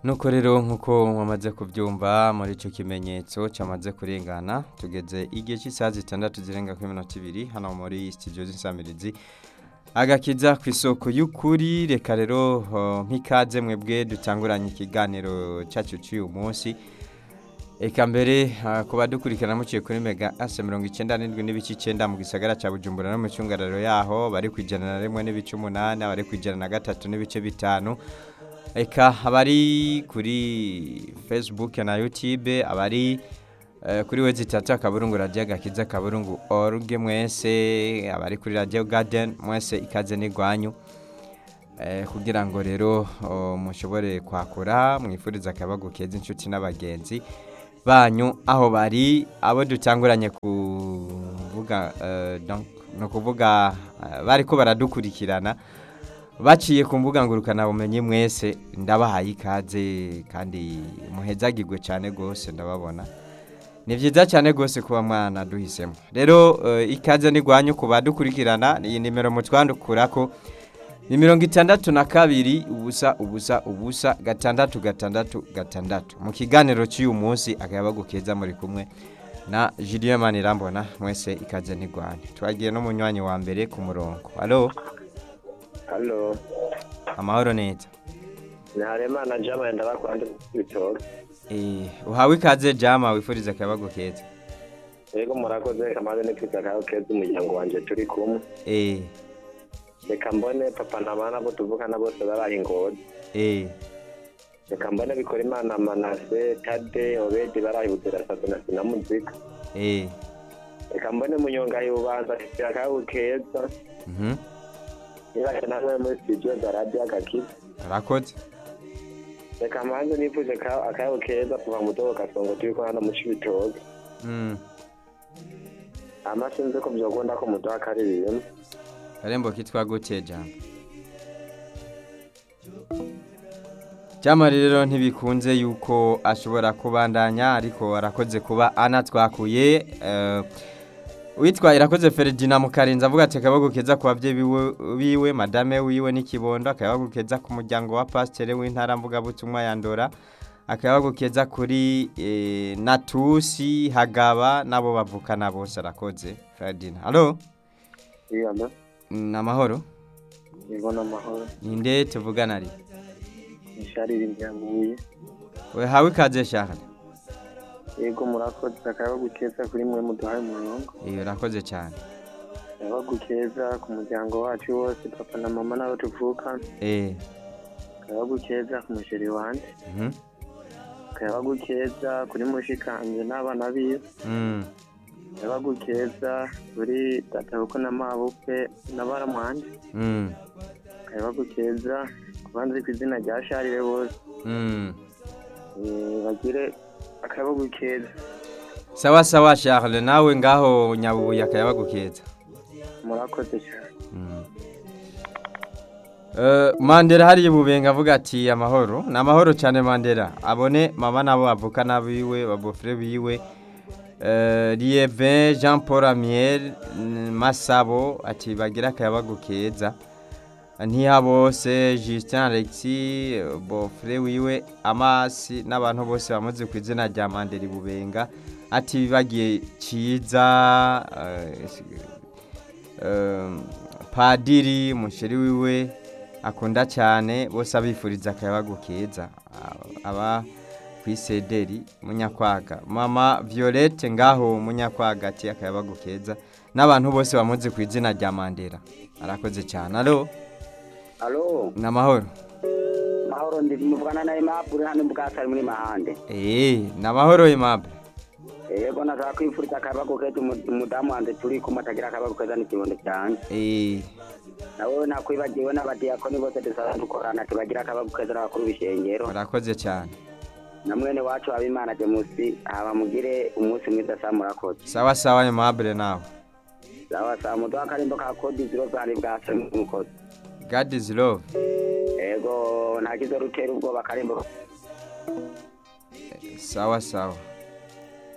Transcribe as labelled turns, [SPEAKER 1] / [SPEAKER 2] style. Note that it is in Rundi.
[SPEAKER 1] nuko rero nk'uko mwamaze kubyumva muri icyo kimenyetso cyamaze kurengana tugeze igihe cy'isaha zitandatu zirenga kuri minota ibiri hano muri sitidiyo z'insamirizi agakiza ku isoko y'ukuri reka rero uh, nk'ikaze mwebwe dutanguranye ikiganiro cyacu cy'uyu munsi Eka mbere uh, ku badukurikirana muciye kuri mega ase mirongo icyenda n'indwi n'ibice icyenda mu gisagara cya bujumbura no mu cyungararo yaho bari ku ijana na rimwe n'ibice umunani abari ku ijana na gatatu n'ibice bitanu Eka abari kuri facebook na youtube abari eh, kuri wezi tatu akaburungu radiyo agakiza akaburungu org mwese abari kuri radiyo garden mwese ikaze n'igwanyu eh, kugira ngo rero oh, mushobore kwakura mwifuriza akabago keza inshuti n'abagenzi banyu aho bari abo dutanguranye kuvuga eh, donc no kuvuga eh, bariko baradukurikirana baciye ku mbuga ngurukanabumenyi mwese ndabahaye ikaze kandi muhezagirwe cyane rwose ndababona ni byiza cyane rwose kuba mwana duhisemo rero eh, ikaze n'igwanyu ku badukurikirana iyi nimero mutwandukura ko ni mirongo itandatu na kabiri ubusa ubusa ubusa gatandatu gatandatu gatandatu mu kiganiro cy'uyu munsi akayabagu keza muri kumwe na Julien Manirambona mwese ikaze n'igwanyu twagiye no munywanyi wa mbere ku murongo halo
[SPEAKER 2] halo
[SPEAKER 1] amahoro neza
[SPEAKER 2] ni haremana jama yenda bakwanda ibitoki
[SPEAKER 1] Eh, uhawe ikaze jama wifuriza akayabagu keza
[SPEAKER 2] yego murakoze kamaze no kwita kaho keza umuryango wanje turi kumwe
[SPEAKER 1] eh
[SPEAKER 2] reka mbone papa na mama nabo tuvukana bose baraye ingozi
[SPEAKER 1] eh
[SPEAKER 2] reka mbone bikora imana manase tade obedi baraye buzirasato na sinamuzika
[SPEAKER 1] eh
[SPEAKER 2] reka mbone munyonga yubanza kwita kaho keza
[SPEAKER 1] mhm
[SPEAKER 2] nibaje namwe muri studio za radio agakiza
[SPEAKER 1] arakoze
[SPEAKER 2] reka mbanze nifuje ka- akayaho keza kuva mu dobo gasongo turi ko hano mu cibitoki
[SPEAKER 1] mm
[SPEAKER 2] ama sinzi ko vyokunda ko muduha akaririmbo
[SPEAKER 1] karembo kitwa gute jama jama rero ntibikunze yuko ashobora kubandanya ariko arakoze kuba anatwakuye eh, witwa irakoze Ferdinand Mukarinza avuga ati akabago keza ku bavyeyi biwe- biwe madame wiwe n'ikibondo akabago keza ku muryango wa pasteur w'intara mvuga butumwa yandora akabago keza kuri eh, Natusi Hagaba nabo bavukana bose arakoze Ferdinand allo
[SPEAKER 2] iyama
[SPEAKER 1] namahoro
[SPEAKER 2] ibona amahoro
[SPEAKER 1] ninde tuvugana ari
[SPEAKER 2] isharira iryamuye
[SPEAKER 1] we hawe ikaze shaka
[SPEAKER 2] yego murakoze akayabagu keza kuri mwe muduhaye umurongo
[SPEAKER 1] iyo urakoze cyane
[SPEAKER 2] akayabagu keza ku muryango wacu wose papa na mama n'abo tuvuka
[SPEAKER 1] eh
[SPEAKER 2] akayabagu keza ku musheri wanje
[SPEAKER 1] mhm
[SPEAKER 2] akayabagu keza kuri mushikanje n'abana biwe
[SPEAKER 1] mm
[SPEAKER 2] akayabagu keza kuri databuko na mabukwe n'abaramwanje
[SPEAKER 1] mm
[SPEAKER 2] akayabagu keza ku banzi ku izina rya sharire bose
[SPEAKER 1] mm
[SPEAKER 2] Eh, bagire akayabagu keza
[SPEAKER 1] sawa sawa Charles nawe ngaho nyabubuye akayabagu keza
[SPEAKER 2] murakoze cyane
[SPEAKER 1] mm. Uh, Mandela hari bubenga avuga ati amahoro ni amahoro cyane Mandela abone mama nabo bavuka nabiwe babofre biwe uh, Lieve Jean Paul Amiel mm, Masabo ati bagira akayabagu keza ntihabose Justin Alexis bofre wiwe Amasi n'abantu bose bamuzi ku izina rya Mandela bubenga ati bagiye ciza uh, um, padiri musheri wiwe akunda cyane bose abifuriza akayabagu keza Aba- aba ku isederi munyakwaga mama violette ngaho munyakwaga ati akayabagu keza n'abantu bose bamuzi ku izina rya mandela arakoze cyane alo
[SPEAKER 3] Alo,
[SPEAKER 1] ni amahoro
[SPEAKER 3] mahoro ndi muvugana na Aimable hano mbwasari muri mahande.
[SPEAKER 1] eee ni amahoro aimable
[SPEAKER 3] Yego nataka kwifuriza akabago keza umu- umudamu wanje turi kumwe atagira akabago keza n'ikibondo cyanje.
[SPEAKER 1] eee
[SPEAKER 3] Nawe nakwibagiwe n'abadiyakoni bose dusaba dukorana tubagira akabago keza n'abakuru b'ishengero.
[SPEAKER 1] arakoze cyane
[SPEAKER 3] Na mwene wacu Habimana Jamusi haba mugire umunsi mwiza sa murakoze.
[SPEAKER 1] sawa sawa aimable nawe
[SPEAKER 3] Sawa sawa muduha akarimbo ka kodi zero zari bwasari mukozi.
[SPEAKER 1] god is love
[SPEAKER 3] Yego ntakizo rutera ubwoba akarimbo
[SPEAKER 1] sawa sawa